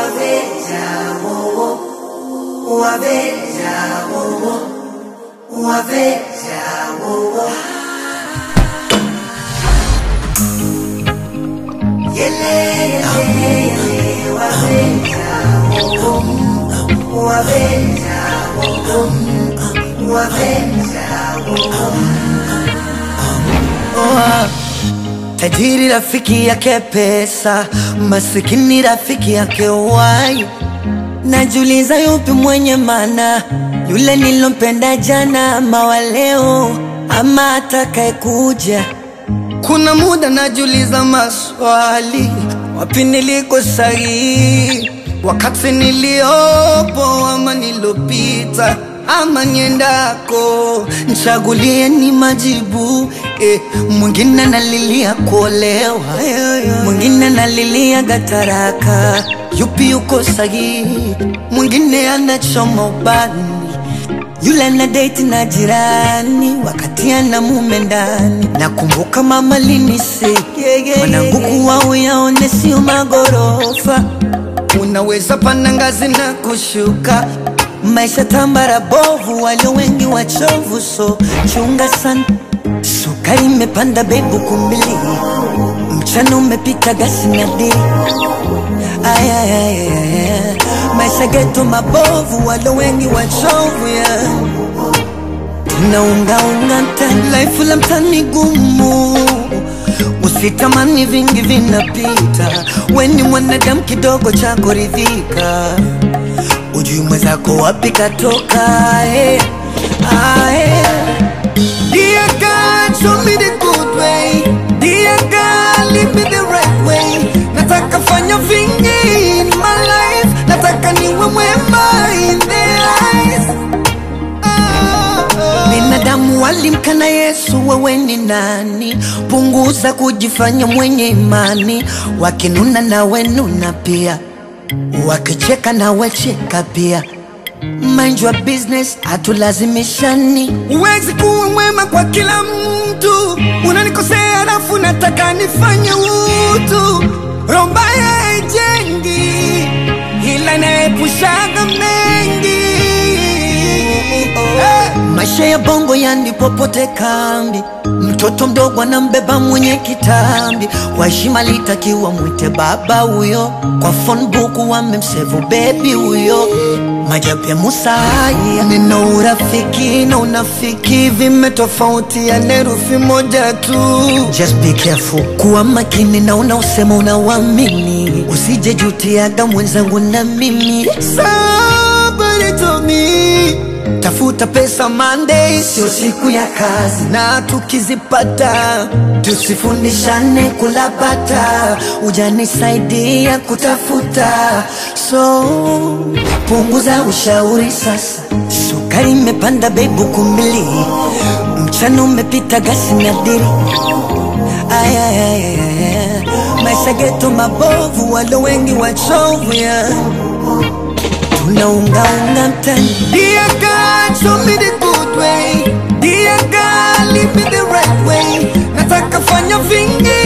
waveja wowo waveja wowo waveja wowo yele yele yele waveja wowo waveja wowo waveja wowo Oh, tajiri rafiki yake pesa, masikini rafiki yake wai. Najuliza yupi mwenye maana, yule nilompenda jana ama wa leo ama atakaye kuja. Kuna muda najuliza maswali, wapi niliko sahihi, wakati niliopo ama nilopita ama niendako, nchagulie ni majibu eh. Mwingine nalilia kuolewa, mwingine nalilia gataraka, yupi yuko sahihi? Mwingine anachoma ubani yule na date na jirani wakati ana mume ndani. Nakumbuka mama linisi mwanangu kuwa uyaone sio magorofa, unaweza panda ngazi na kushuka. Maisha tambara bovu, walio wengi wachovu, so chunga sana. Sukari imepanda bebu kumbili, mchana umepita gasi na dili Ay, ay, ay, ay, ay. Maisha geto mabovu, walo wengi wachovu ya tunaungaunga mtani, life la mtani gumu, usitamani vingi vinapita, weni mwanadamu kidogo cha kuridhika, ujui mwenzako wapi katoka eh. Ah, eh. Dear God, show me the good way. Dear God, lead me the right way. Nataka fanya vingi in my life. Nataka niwe mwema in their eyes. Ah, ah. Binadamu walimkana Yesu, wewe ni nani? Punguza kujifanya mwenye imani, wakinuna nawe nuna pia, wakicheka nawe cheka pia. Mind your business, hatulazimishani. Huwezi kuwa mwema kwa kila mtu, unanikosea alafu nataka nifanye utu. Roho mbaya haijengi, ila inaepushaga mengi. Eh, Maisha ya bongo yani popote kambi, mtoto mdogo anambeba mwenye kitambi. Kwa heshima litakiwa mwite baba huyo, kwa phone book wamemsevu bebi huyo. Majabu ya Musa haya, neno urafiki na unafiki vimetofautiana herufi moja tu. Just be careful, kuwa makini na unaosema unauamini, usije jutiaga mwenzangu na mimi. Somebody told me Tafuta pesa Monday, sio siku ya kazi, na tukizipata tusifundishane kulapata. Ujanisaidia kutafuta, so punguza ushauri sasa. Sukari imepanda bebu kumbili, mchana umepita gasi na dili. Ay, ay, ay, ay, ay. Maisha geto mabovu, walo wengi wachovu yeah tunaungaunga mtani. Dear God, show me the good way. Dear God, lead me the right way. Nataka fanya vingi